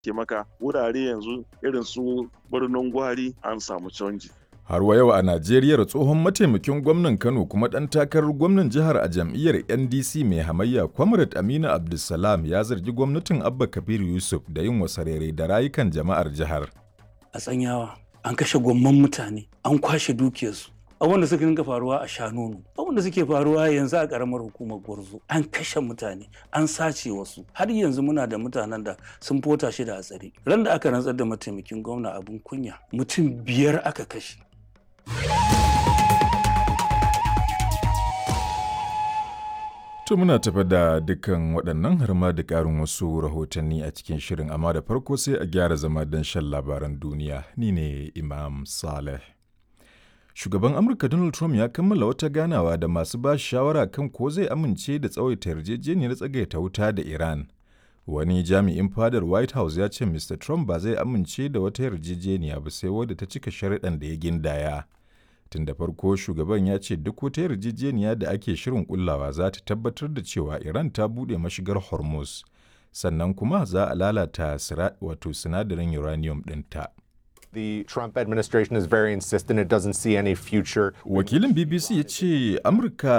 ke maka wurare yanzu irin su birnin gwari an samu canji Har wa yau a Najeriya tsohon mataimakin gwamnan Kano kuma ɗan takarar gwamnan jihar a jam'iyyar NDC mai hamayya Comrade Aminu Abdulsalam ya zargi gwamnatin Abba Kabir Yusuf da yin wasarere da rayukan jama'ar jihar. A tsanyawa an kashe gwamman mutane an kwashe dukiyarsu abin da suka dinga faruwa a shanonu abin da suke faruwa yanzu a karamar hukumar gwarzo an kashe mutane an sace wasu har yanzu muna da mutanen da sun fota shi da a tsare ran da aka rantsar da mataimakin gwamna abin kunya mutum biyar aka kashe To muna tafa da dukkan waɗannan har ma da ƙarin wasu rahotanni a cikin shirin amma da farko sai a gyara zama don shan labaran duniya ni ne Imam Saleh. Shugaban Amurka Donald Trump ya kammala wata ganawa da masu ba shawara kan ko zai amince da tsawaita yarjejeniyar tsagaita wuta da Iran. Wani jami'in fadar White House ya ce Mr. Trump ba zai amince da wata yarjejeniya ba sai wadda ta cika sharaɗan da ya gindaya. Tun da farko shugaban ya ce duk wata yarjejeniya da ake shirin kullawa za ta tabbatar da cewa Iran ta buɗe mashigar Hormuz, sannan kuma za a lalata wato sinadarin uranium ɗinta. The Trump administration is very insistent it doesn't see any future. Wakilin BBC ya ce Amurka